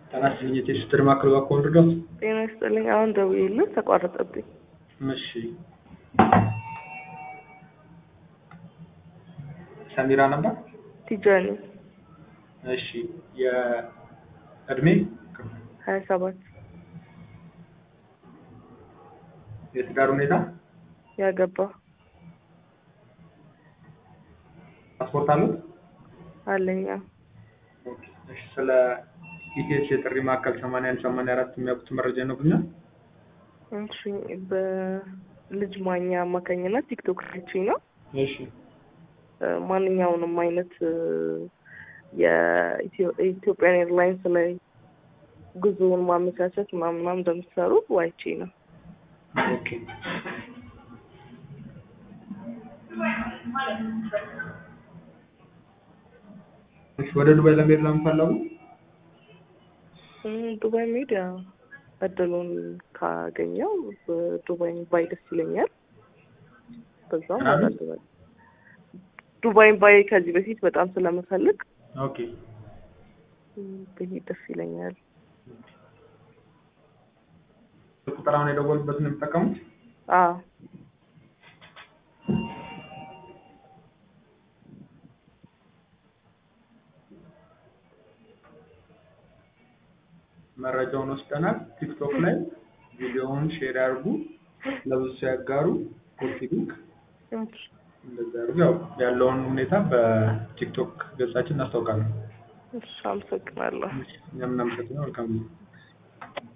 ጤና ይስጥልኝ የቴሌ ማዕከል እባክዎ ልርዳዎት? ጤና ይስጥልኝ አሁን ደውዬልህ ተቋረጠብኝ። እሺ ሰሚራ ነበር? ቲጃኒ እሺ የእድሜ ሀያ ሰባት የትዳር ሁኔታ ያገባ ፓስፖርት አሉት? አለኛ ኦኬ እሺ ስለ ኢቲኤስ የጥሪ ማዕከል ሰማንያ አንድ ሰማንያ አራት የሚያውቁት መረጃ ይነግሩኛል? እሺ በልጅ ማኛ አማካኝነት ቲክቶክ አይቼ ነው እሺ ማንኛውንም አይነት የኢትዮጵያን ኤርላይንስ ላይ ጉዞውን ማመቻቸት ምናምን ምናምን እንደምትሰሩ አይቼ ነው። ኦኬ እሺ ወደ ዱባይ ለመሄድ ለምን ፈለጉ? እም፣ ዱባይ መሄድ ያው እድሉን ካገኘው ዱባይ ባይ ደስ ይለኛል። በዛውም አዎ። አንዳንድ ነገር ዱባይን ባይ ከዚህ በፊት በጣም ስለምፈልግ ኦኬ እም፣ ብሄድ ደስ ይለኛል። ቁጥር አሁን የደወሉበትን ነው የሚጠቀሙት? አዎ መረጃውን ወስደናል። ቲክቶክ ላይ ቪዲዮውን ሼር ያድርጉ፣ ለብዙ ሰው ያጋሩ፣ ኮፒ ሊንክ እሺ፣ እንደዛ ያድርጉ። ያው ያለውን ሁኔታ በቲክቶክ ገጻችን እናስታውቃለን። እሺ፣ አመሰግናለሁ። እኛም እናመሰግናለን። መልካም ጊዜ